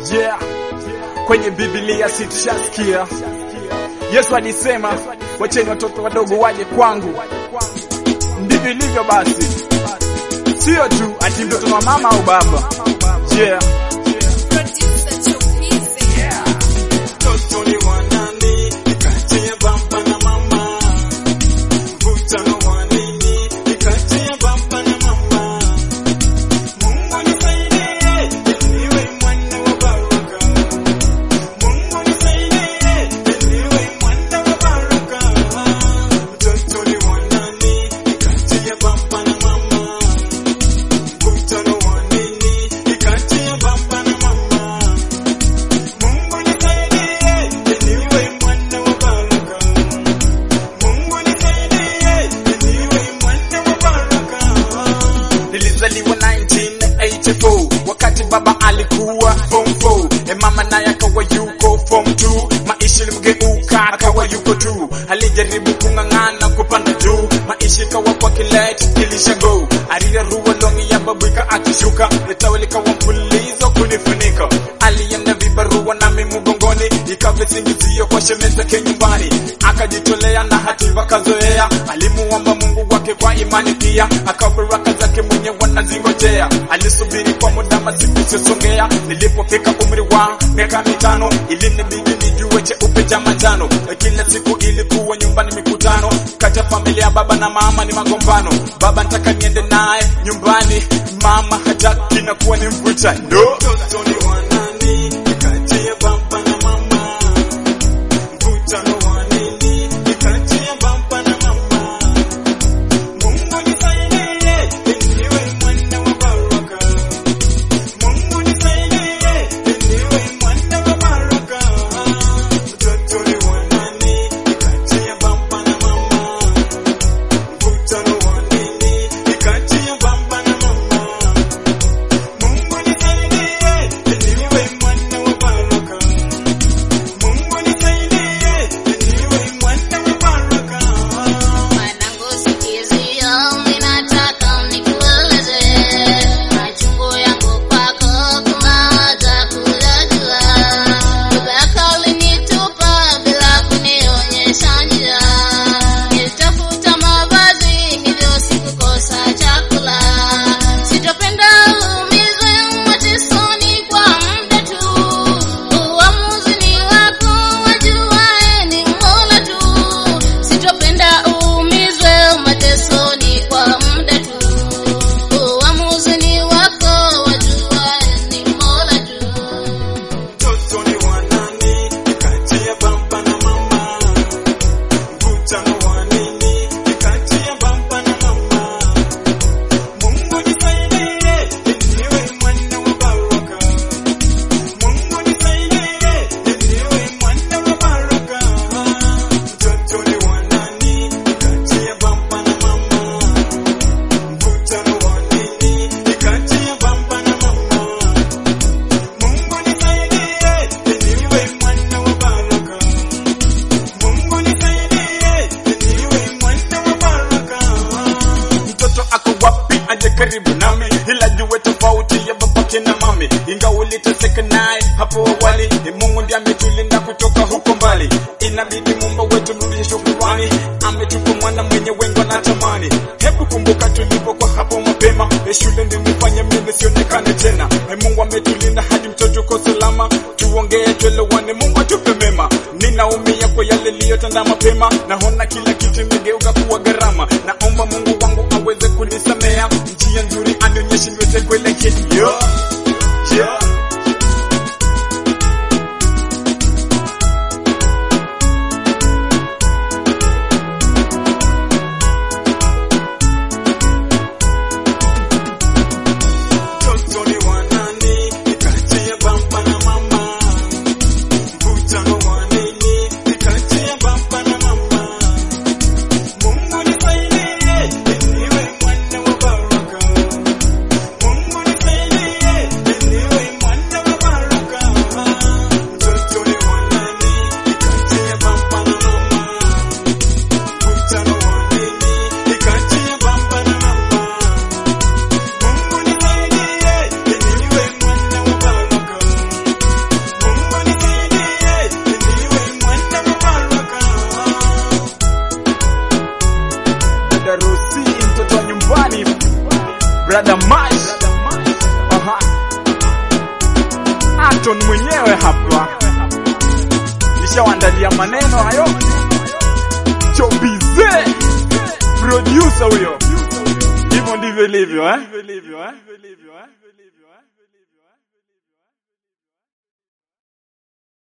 Yeah, kwenye Biblia situshasikia Yesu alisema wacheni watoto wadogo waje kwangu. Ndivyo ilivyo basi, sio tu ati mtoto wa mama au baba. Yeah. Toto ni wanani, kati ya baba na mama. Mvutano wa nini, kati ya baba na mama. Mungu nisaidie, niwe mwana wa baraka. Mungu nisaidie, niwe mwana wa baraka. Toto ni wanani, kati ya baba na mama. Mvutano wa nini, kati ya baba na mama. Mungu nisaidie, niwe mwana wa baraka. Mungu nisaidie, niwe mwana wa baraka. Nilizaliwa 1984 wakati baba alikuwa form 4 e mama naye akawa yuko form 2 maisha ilimgeuka akawa yuko juu alijaribu kung'ang'ana kupanda juu maisha ikawa kwake late ilishago alirarua longi ya babu akishuka letawe likawa mpulizo kunifunika alienda vibarua nami mgongoni ikawa visingizio kwa shemeza ke nyumbani akajitolea na hativa kazoea alimuomba mungu wake kwa imani pia akawa baraka zake mwenye wanazingojea alisubiri kwa muda masiku isiyosongea nilipofika umri wa miaka mitano ilinibidi nijue cheupe cha manjano kila siku ilikuwa nyumbani mikutano kati ya familia ya baba na mama ni magombano baba nataka niende naye nyumbani mama hataki na kuwa ni mvutano Toto ni wanani, kati ya baba na mama. Mvutano wa nini, kati ya baba na mama. Mungu nisaidie, niwe mwana wa baraka. Mungu nisaidie, niwe mwana wa baraka. Toto ni wanani, kati ya baba na mama. Mvutano wa nini, kati ya baba na mama. Mungu nisaidie, niwe mwana wa baraka. Mungu nisaidie, niwe mwana wa baraka. Mwanangu sikizio, ninataka nikueleze machungu yangu kwako, kunawaza kuyajua. Baba yako alinitupa bila kunionyesha njia. Nilitafuta mavazi, hivyo sikukosa chakula. Sitopenda uumizwe matesoni kwa muda tu. Uamuzi ni wako, wajuaye ni Mola tu. Sitopenda uumizwe matesoni kwa muda tu. Uamuzi ni wako, wajuaye ni Mola tu. Toto ni wanani, kati ya baba na mama. Mvutano wa nini, kati ya baba na mama. Mungu nisaidie, niwe mwana wa baraka. Mungu nisaidie, niwe mwana wa baraka. Toto ni wanani, kati ya baba na mama. Mvutano wa nini, kati ya baba na mama. Mungu nisaidie, niwe mwana wa baraka. Mungu nisaidie, niwe mwana wa baraka. mtoto ako wapi aje karibu nami ila jue tofauti ya babake na mami ingawa uliteseka naye hapo awali ni mungu ndiye ametulinda kutoka huko mbali inabidi mumba wetu mrudishe shukrani ametupa mwana mwenye wengo na tamani hebu kumbuka tulipokuwa hapo mapema e shule ndio imefanya mimi sionekane tena e mungu ametulinda hadi mtoto uko salama tuongee tuelewane mungu atupe mema ninaumia kwa yale liyotanda mapema naona kila kitu imegeuka kuwa gharama naomba mungu wangu aweze kunisamea njia nzuri anionyeshe niweze kuelekea yeah. yeah. Toto ni wanani, kati ya baba na mama. Mvutano wa nini, kati ya baba na mama. Mungu nisaidie, niwe mwana wa baraka. Mungu nisaidie, niwe brother Mash. Aha. Anton mwenyewe hapa. Nishawaandalia maneno hayo. Chobize. Producer huyo. Hivyo ndivyo ilivyo eh?